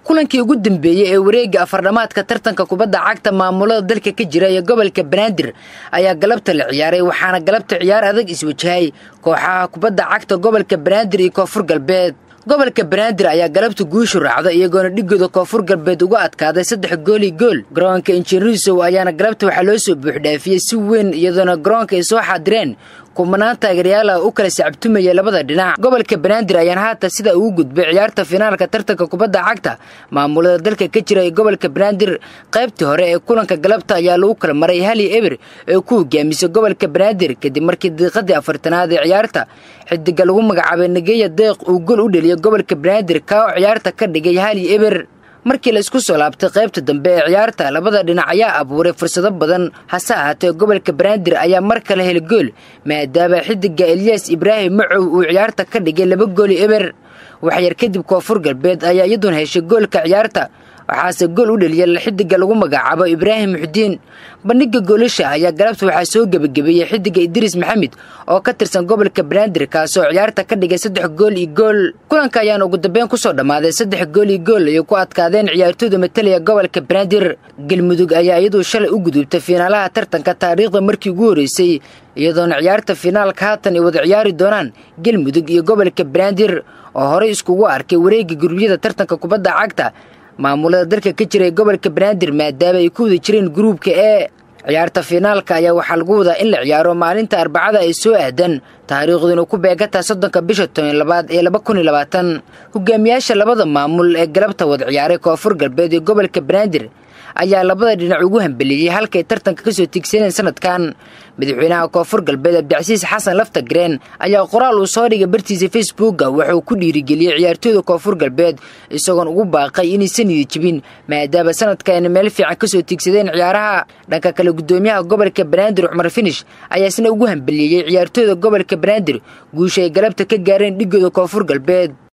kulankii ugu dambeeyey ee wareegga afardhamaadka tartanka kubadda cagta maamulada dalka ka jira ee gobolka banaadir ayaa galabta la ciyaaray waxaana galabta ciyaar adag iswajahay kooxaha kubadda cagta gobolka banaadir iyo koonfur galbeed gobolka banaadir ayaa galabta guushu raacda iyagoona dhigooda koonfur galbeed uga adkaaday saddex gooli gool garoonka injineerisow ayaana galabta waxaa loo soo buuxdhaafiyey si weyn iyadoona garoonka ay soo xaadireen kumanaan taageeryaal ah u kala sacabtumaya labada dhinac gobolka banaadir ayaana haatan sida ugu gudbay ciyaarta finaalka tartanka kubadda cagta maamulada dalka ka jira ee gobolka banaadir qaybtii hore ee kulanka galabta ayaa lagu kala maray hali eber ee ku hogaamisay gobolka banaadir kadib markii daqiiqadii afartanaad ee ciyaarta xidiga lagu magacaabay nageya deeq uu gol u dheliyay gobolka banaadir kaa oo ciyaarta ka dhigay hali eber markii la isku soo laabtay qaybta dambe ee ciyaarta labada dhinac ayaa abuuray fursado badan hase ahaatee gobolka banaadir ayaa mar kale heli gool maadaama xidiga eliyas ibraahim macow uu ciyaarta ka dhigay laba gooli eber waxyar kadib koonfur galbeed ayaa iyaduna heshay goolka ciyaarta waxaase gool u dheliyay xidiga lagu magacaabo ibraahim muxudiin bandhiga goolasha ayaa galabta waxaa soo gebagabeeyey xidiga idriis maxamed oo ka tirsan gobolka banaadir kaasoo ciyaarta ka dhigay saddex gool iyo gool kulanka ayaana ugu dambeyn kusoo dhammaaday saddex gool iyo gool ayay ku adkaadeen ciyaartooyda matalaya gobolka banaadir galmudug ayaa iyaduu shalay u gudubtay fiinaalaha tartanka taariikhda markii ugu horreysay iyadoona ciyaarta finaalka haatan ay wada ciyaari doonaan galmudug iyo gobolka banaadir oo horey iskugu arkay wareegga gurubyada tartanka kubadda cagta maamulada dalka ka jira ee gobolka banaadir maadaama ay ku wada jireen gruubka ee ciyaarta finaalka ayaa waxaa lagu wadaa in la ciyaaro maalinta arbacada ay soo aadan taariikhduna ku beegataa soddonka bisha toban labaad ee laba kun iyo labaatan hogaamiyaasha labada maamul ee galabta wada ciyaaray koonfur galbeed ee gobolka banaadir ayaa labada dhinac ugu hambeliyey halkay tartanka kasoo tigsaneen sanadkan madaxweynaha koonfur galbeed abdicasiis xasan lafta gareen ayaa qoraal uu soo dhigay bartiisa facebooka wuxuu ku dhiirigeliyey ciyaartooyda koonfur galbeed isagoon ugu baaqay inaysan niyad jibin maadaama sanadkaayna meel fiican kasoo tigsadeen ciyaaraha dhanka kale gudoomiyaha gobolka banaadir cumar finish ayaa isna ugu hambeliyey ciyaartooyda gobolka banaadir guusha ay galabta ka gaareen dhigooda koonfur galbeed